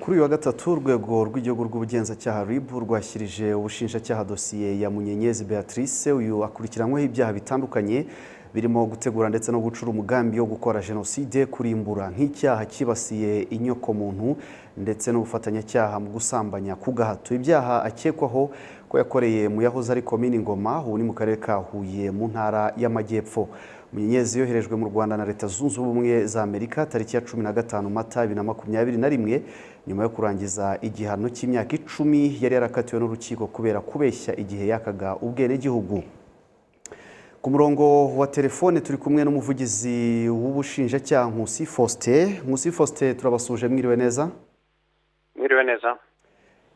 kuri uyu wa gatatu urwego rw'igihugu rw'ubugenzacyaha RIB rwashyirije ubushinjacyaha dosiye ya munyenyezi beatrice uyu akurikiranyweho ibyaha bitandukanye birimo gutegura ndetse no gucura umugambi wo gukora jenoside kurimbura nk'icyaha cyibasiye inyokomuntu ndetse n'ubufatanyacyaha mu gusambanya ku gahato ibyaha akekwaho ko yakoreye mu yahoze ari komini ngoma ubu ni mu karere ka huye mu ntara y'amajyepfo munyenyezi yoherejwe mu rwanda na leta zunze ubumwe za amerika tariki ya cumi na gatanu mata bibiri na makumyabiri na rimwe nyuma yo kurangiza igihano cy'imyaka icumi yari yarakatiwe n'urukiko kubera kubeshya igihe yakaga ubwenegihugu ku murongo wa telefone turi kumwe n'umuvugizi w'ubushinjacyaha nkusi faustin nkusi faustin turabasuje mwiriwe neza Mwiriwe neza.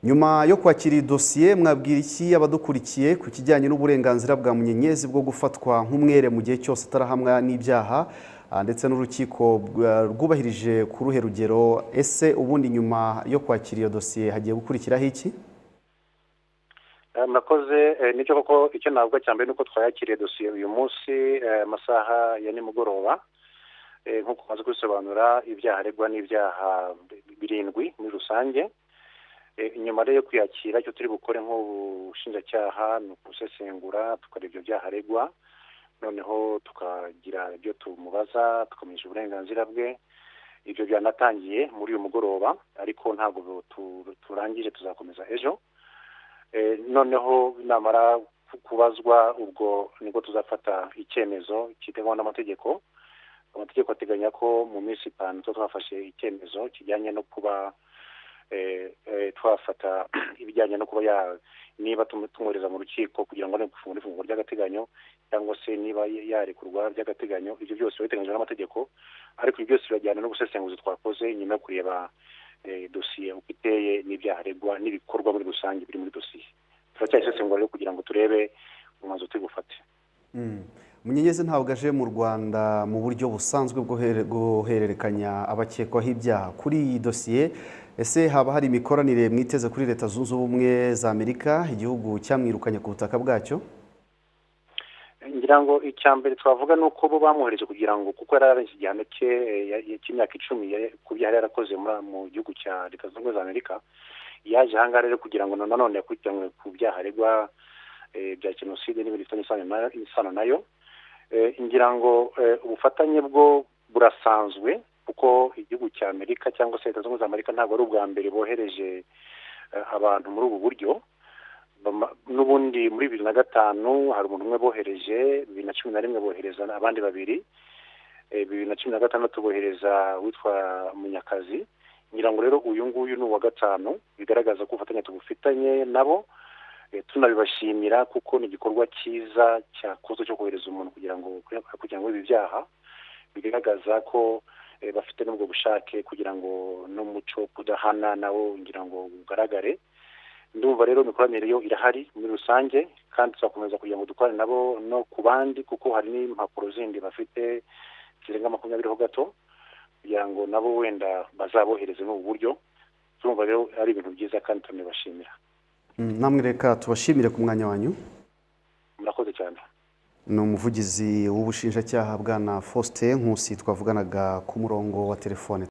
nyuma yo kwakira iyi dosiye mwabwira iki abadukurikiye ku kijyanye n'uburenganzira bwa munyenyezi bwo gufatwa nk'umwere mu gihe cyose atarahamwa n'ibyaha ah, ndetse n'urukiko bwa- rwubahirije ku ruhe rugero ese ubundi nyuma yo kwakira iyo dosiye hagiye gukurikiraho iki Eh, Murakoze eh, nicyo koko icyo navuga cya mbere ni uko twayakiriye dosiye uyu munsi eh, amasaha ya nimugoroba Eh, nk'uko umaze kubisobanura ibyaha aregwa n'ibyaha birindwi muri rusange Eh, inyuma rero yo kwiyakira icyo turi bukore nk'ubushinjacyaha ni ukusesengura tukareba ibyo byaha aregwa noneho tukagira ibyo tumubaza tukamenyesha uburenganzira bwe ibyo byanatangiye muri uyu mugoroba ariko ntabwo tu- turangije tuzakomeza ejo Eh, noneho namara ku- kubazwa ubwo nibwo tuzafata icyemezo kiteganywa n'amategeko amategeko ateganya ko mu minsi itanu tuba twafashe icyemezo kijyanye no kuba eh, eh, twafata ibijyanye no kuba ya niba tumu- tumwohereza mu rukiko kugira ngo arebe gufungura ifunguro ry'agateganyo cyangwa se niba y- yarekurwa by'agateganyo ibyo byose biba biteganyijwe n'amategeko ariko ibyo byose birajyana no gusesenguzi twakoze nyuma yo kureba eh, dosiye uko iteye n'ibyaha aregwa n'ibikorwa muri rusange biri muri dosiye turacyayisesengura rero kugira ngo turebe umwanzuro turi bufate Mm. munyenyezi ntabwo aje mu rwanda mu buryo busanzwe bwo here- guhererekanya abakekwaho ibyaha kuri iyi dosiye ese haba hari imikoranire mwiteze kuri leta zunze ubumwe za amerika igihugu cyamwirukanye ku butaka bwacyo ngira ngo icya mbere twavuga ni uko bo bamwohereje kugira ngo kuko yari yararenze igihano cye eh, ya- ya- cy'imyaka icumi ya- ku byo yari yarakoze muri- mu gihugu cya leta zunze ubumwe za amerika yaje ahangaha rero kugira ngo na- nanone yakurikiranwe ku byaha aregwa eh, bya jenoside n'ibindi bifitanye isano na- isano nayo Eh, ngira ngo eh, ubufatanye bwo burasanzwe kuko igihugu cya amerika cyangwa se leta zunze ubumwe za amerika ntabwo ari ubwa mbere bohereje eh, abantu muri ubu buryo Bama- n'ubundi muri bibiri na gatanu hari umuntu umwe bohereje bibiri na cumi na rimwe bohereza abandi babiri Eh, bibiri na cumi na gatandatu bohereza witwa munyakazi ngira ngo rero uyu nguyu ni uwa gatanu bigaragaza ko ubufatanye tubufitanye nabo Eh, tunabibashimira kuko ni igikorwa cyiza cyakozwe cyo kohereza umuntu kugira ngo kugira ngo ibi byaha bigaragaza ko eh, bafite n'ubwo bushake kugira ngo n'umuco wo kudahana nawo ngira ngo ugaragare ndumva rero imikoranire yo irahari muri rusange kandi tuzakomeza kugira ngo dukorane nabo no ku bandi kuko hari n'impapuro zindi bafite zirenga makumyabiri ho gato kugira ngo nabo wenda bazabohereze muri ubu buryo turumva rero ari ibintu byiza kandi tunabibashimira Mm, namwe reka tubashimire ku mwanya wanyu murakoze cyane ni umuvugizi w'ubushinjacyaha bwana faustin nkusi twavuganaga ku murongo wa telefone